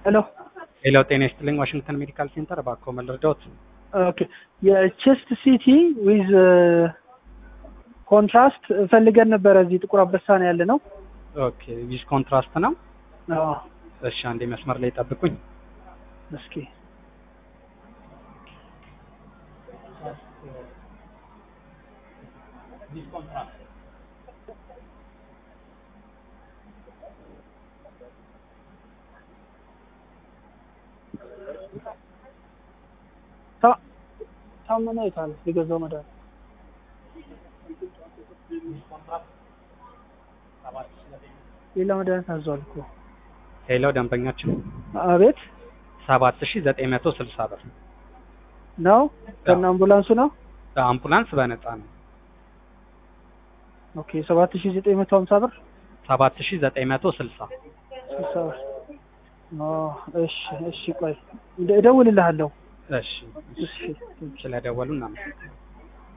ሄሎ ሄሎ ጤና ይስጥልኝ ዋሽንግተን ሜዲካል ሴንተር እባክዎ መርዳዎት? ኦኬ የቼስት ሲቲ ዊዝ ኮንትራስት ፈልገን ነበረ። እዚህ ጥቁር አንበሳ ነው ያለ ነው። ኦኬ ዊዝ ኮንትራስት ነው። አዎ እሺ አንዴ መስመር ላይ ጠብቁኝ። እስኪ ታ- ታመነ የታለ የገዛው መድኃኒት ሌላ መድኃኒት አዟል እኮ ሄሎ ደንበኛችን አቤት ሰባት ሺ ዘጠኝ መቶ ስልሳ ብር ነው ከነ አምቡላንሱ ነው አምቡላንስ በነፃ ነው። ኦኬ ሰባት ሺ ዘጠኝ መቶ ሀምሳ ብር ሰባት ሺ ዘጠኝ መቶ ስልሳ ስልሳ ብር ኦ እሺ እሺ ቆይ እደ- እደውልልሃለሁ እሺ እሺ ስለደወሉ እናመሰግናለን።